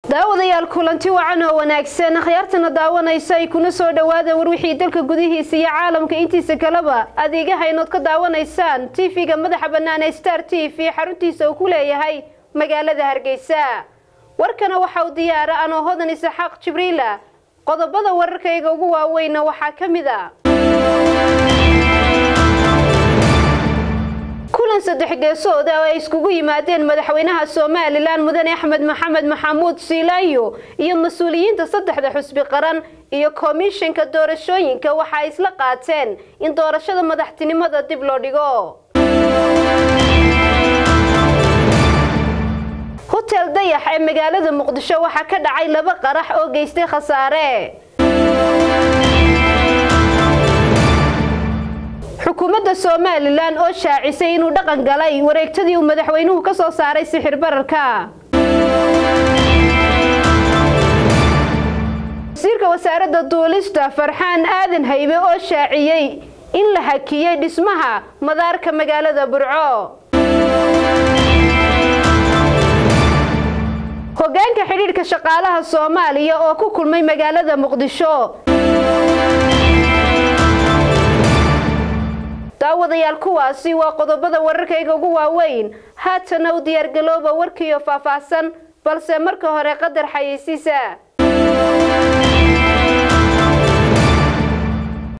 daawadayaal kulanti wacan oo wanaagsan akhyaartana daawanaysa ay kuna soo dhowaada war wixii dalka gudihiisa iyo caalamka intiisa kaleba adeegaha inood ka daawanaysaan tv-ga madaxa bannaan ee star t v xaruntiisa uu ku leeyahay magaalada hargeysa warkana waxa uu diyaara anoo hodan isaxaaq jibriila qodobada wararkayga ugu waaweyna waxaa ka mid a kulan saddex geesood oo ay iskugu yimaadeen madaxweynaha somalilan mudane axmed maxamed maxamuud siilaanyo iyo mas-uuliyiinta saddexda xusbi qaran iyo komishanka doorashooyinka waxa ay isla qaateen in doorashada madaxtinimada dib loo dhigo hotel dayax ee magaalada muqdisho waxaa ka dhacay laba qarax oo geystay khasaare xukuumadda somalilan oo shaacisay inuu dhaqan galay wareegtadii uu madaxweynuhu ka soo saaray sixir bararka wasiirka wasaaradda duulista farxaan aadan haybe oo shaaciyey in la hakiyey dhismaha madaarka magaalada burco hogaanka xidhiidhka shaqaalaha soomaaliya oo ku kulmay magaalada muqdisho daawadayaal kuwaasi waa qodobada wararkayga ugu waaweyn haatana u diyaargalooba warkiiyo faahfaahsan balse marka hore qadar xayeysiisa